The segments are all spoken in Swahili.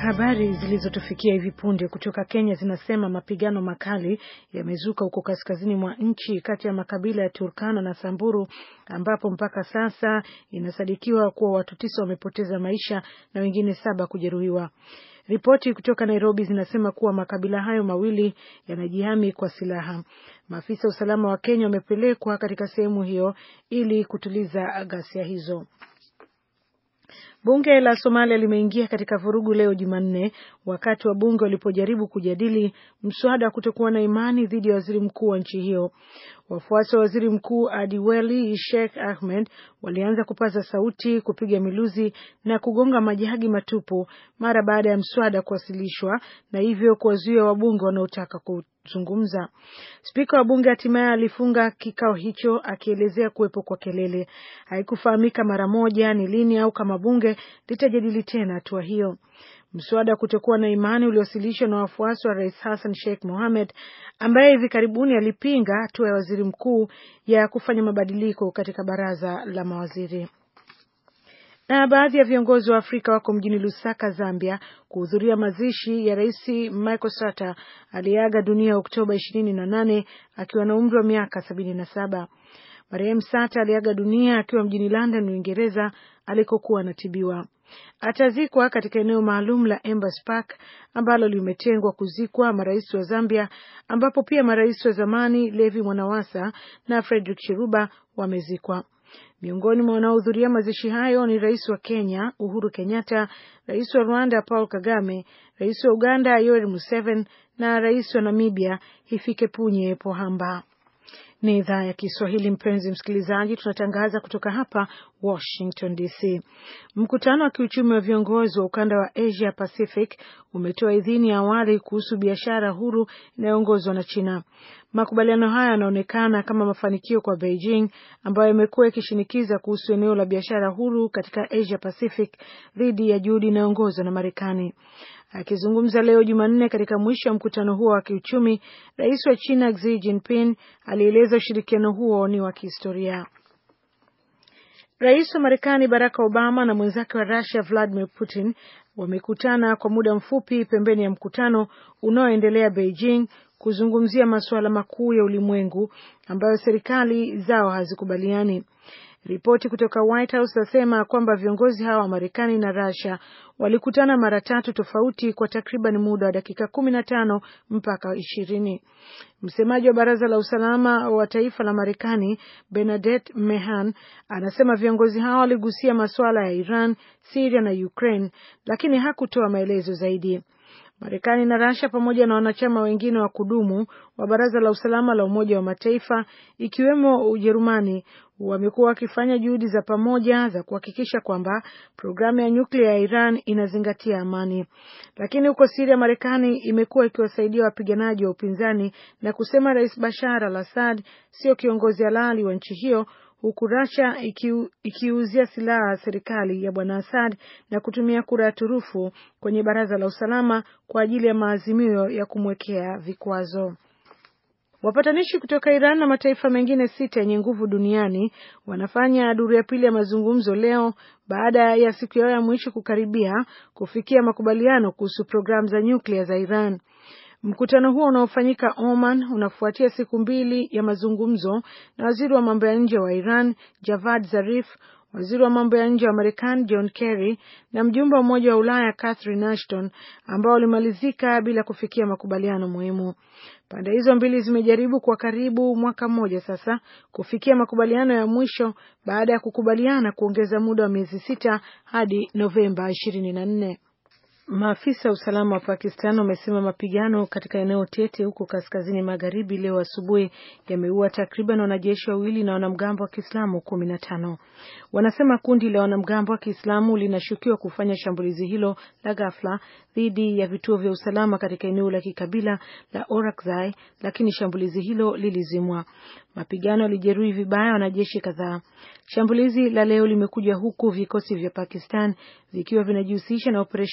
Habari zilizotufikia hivi punde kutoka Kenya zinasema mapigano makali yamezuka huko kaskazini mwa nchi kati ya makabila ya Turkana na Samburu ambapo mpaka sasa inasadikiwa kuwa watu tisa wamepoteza maisha na wengine saba kujeruhiwa. Ripoti kutoka Nairobi zinasema kuwa makabila hayo mawili yanajihami kwa silaha. Maafisa wa usalama wa Kenya wamepelekwa katika sehemu hiyo ili kutuliza ghasia hizo. Bunge la Somalia limeingia katika vurugu leo Jumanne, wakati wa bunge walipojaribu kujadili mswada wa kutokuwa na imani dhidi ya waziri mkuu wa nchi hiyo. Wafuasi wa waziri mkuu Adiweli Sheikh Ahmed walianza kupaza sauti, kupiga miluzi na kugonga majagi matupu mara baada ya mswada kuwasilishwa, na hivyo kuwazuia wabunge wanaotaka kuzungumza. Spika wa bunge hatimaye alifunga kikao hicho akielezea kuwepo kwa kelele. Haikufahamika mara moja ni lini au kama bunge litajadili tena hatua hiyo. Mswada wa kutokuwa na imani uliowasilishwa na wafuasi wa rais Hassan Sheikh Mohamed, ambaye hivi karibuni alipinga hatua ya waziri mkuu ya kufanya mabadiliko katika baraza la mawaziri. Na baadhi ya viongozi wa Afrika wako mjini Lusaka, Zambia, kuhudhuria mazishi ya rais Michael Sata aliyeaga dunia Oktoba ishirini na nane akiwa na umri wa miaka sabini na saba. Marehemu Sata aliaga dunia akiwa mjini London, Uingereza, alikokuwa anatibiwa. Atazikwa katika eneo maalum la Embers Park ambalo limetengwa kuzikwa marais wa Zambia, ambapo pia marais wa zamani Levi Mwanawasa na Frederick Chiruba wamezikwa. Miongoni mwa wanaohudhuria mazishi hayo ni rais wa Kenya Uhuru Kenyatta, rais wa Rwanda Paul Kagame, rais wa Uganda Yoweri Museveni na rais wa Namibia Hifikepunye Pohamba. Ni idhaa ya Kiswahili, mpenzi msikilizaji, tunatangaza kutoka hapa Washington DC. Mkutano wa kiuchumi wa viongozi wa ukanda wa Asia Pacific umetoa idhini ya awali kuhusu biashara huru inayoongozwa na China. Makubaliano haya yanaonekana kama mafanikio kwa Beijing ambayo imekuwa ikishinikiza kuhusu eneo la biashara huru katika Asia Pacific dhidi ya juhudi inayoongozwa na Marekani. Akizungumza leo Jumanne katika mwisho wa mkutano huo wa kiuchumi, rais wa China Xi Jinping alieleza ushirikiano huo ni wa kihistoria. Rais wa Marekani Barack Obama na mwenzake wa Russia Vladimir Putin wamekutana kwa muda mfupi pembeni ya mkutano unaoendelea Beijing kuzungumzia masuala makuu ya ulimwengu ambayo serikali zao hazikubaliani. Ripoti kutoka White House zasema kwamba viongozi hawa wa Marekani na Russia walikutana mara tatu tofauti kwa takriban muda wa dakika kumi na tano mpaka ishirini. Msemaji wa baraza la usalama wa taifa la Marekani Bernadette Mehan anasema viongozi hao waligusia masuala ya Iran, Syria na Ukraine, lakini hakutoa maelezo zaidi. Marekani na Russia pamoja na wanachama wengine wa kudumu wa Baraza la Usalama la Umoja wa Mataifa ikiwemo Ujerumani wamekuwa wakifanya juhudi za pamoja za kuhakikisha kwamba programu ya nyuklia ya Iran inazingatia amani. Lakini huko Syria, Marekani imekuwa ikiwasaidia wapiganaji wa upinzani na kusema Rais Bashar al-Assad sio kiongozi halali wa nchi hiyo huku Russia ikiuzia silaha serikali ya bwana Assad na kutumia kura ya turufu kwenye baraza la usalama kwa ajili ya maazimio ya kumwekea vikwazo. Wapatanishi kutoka Iran na mataifa mengine sita yenye nguvu duniani wanafanya duru ya pili ya mazungumzo leo baada ya siku yao ya mwisho kukaribia kufikia makubaliano kuhusu programu za nyuklia za Iran. Mkutano huo unaofanyika Oman unafuatia siku mbili ya mazungumzo na waziri wa mambo ya nje wa Iran Javad Zarif, waziri wa mambo ya nje wa Marekani John Kerry na mjumbe wa Umoja wa Ulaya Catherine Ashton, ambao ulimalizika bila kufikia makubaliano muhimu. Pande hizo mbili zimejaribu kwa karibu mwaka mmoja sasa kufikia makubaliano ya mwisho baada ya kukubaliana kuongeza muda wa miezi sita hadi Novemba ishirini na nne. Maafisa wa usalama wa Pakistan wamesema mapigano katika eneo tete huko kaskazini magharibi leo asubuhi yameua takriban wanajeshi wawili na wanamgambo wa Kiislamu kumi na tano. Wanasema kundi la wanamgambo wa Kiislamu linashukiwa kufanya shambulizi hilo la ghafla dhidi ya vituo vya usalama katika eneo la kikabila la Orakzai, lakini shambulizi hilo lilizimwa. Mapigano yalijeruhi vibaya wanajeshi kadhaa. Shambulizi la leo limekuja huku vikosi vya Pakistan vikiwa vinajihusisha na operesheni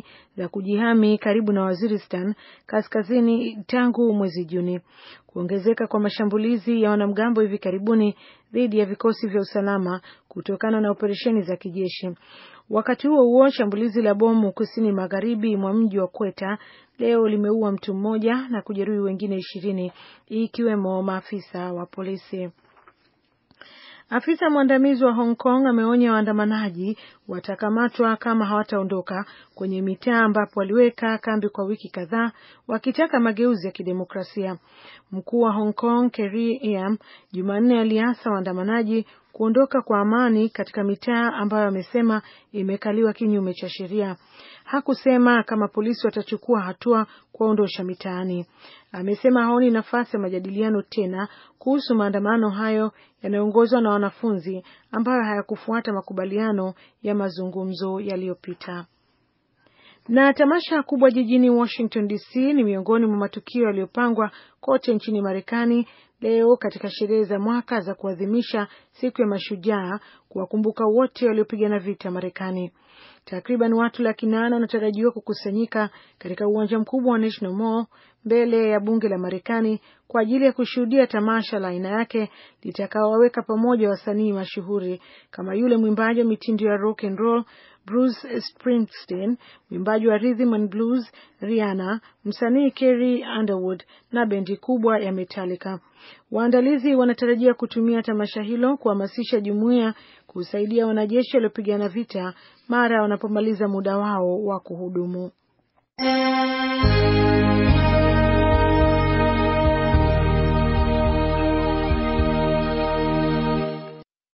za kujihami karibu na Waziristan kaskazini tangu mwezi Juni. Kuongezeka kwa mashambulizi ya wanamgambo hivi karibuni dhidi ya vikosi vya usalama kutokana na operesheni za kijeshi. Wakati huo huo, shambulizi la bomu kusini magharibi mwa mji wa Kweta leo limeua mtu mmoja na kujeruhi wengine ishirini ikiwemo maafisa wa polisi. Afisa mwandamizi wa Hong Kong ameonya waandamanaji watakamatwa kama hawataondoka kwenye mitaa ambapo waliweka kambi kwa wiki kadhaa wakitaka mageuzi ya kidemokrasia. Mkuu wa Hong Kong Carrie Lam Jumanne aliasa waandamanaji kuondoka kwa amani katika mitaa ambayo amesema imekaliwa kinyume cha sheria. Hakusema kama polisi watachukua hatua kuwaondosha mitaani. Amesema haoni nafasi ya majadiliano tena kuhusu maandamano hayo yanayoongozwa na wanafunzi ambayo hayakufuata makubaliano ya mazungumzo yaliyopita. Na tamasha kubwa jijini Washington DC ni miongoni mwa matukio yaliyopangwa kote nchini Marekani leo katika sherehe za mwaka za kuadhimisha siku ya mashujaa, kuwakumbuka wote waliopigana vita Marekani. Takriban watu laki nane wanatarajiwa kukusanyika katika uwanja mkubwa wa National Mall mbele ya bunge la Marekani kwa ajili ya kushuhudia tamasha la aina yake litakaowaweka pamoja wasanii mashuhuri kama yule mwimbaji wa mitindo ya rock and roll Bruce Springsteen, mwimbaji wa rhythm and blues Rihanna, msanii Carrie Underwood na bendi kubwa ya Metallica. Waandalizi wanatarajia kutumia tamasha hilo kuhamasisha jumuiya kusaidia wanajeshi waliopigana vita mara wanapomaliza muda wao wa kuhudumu.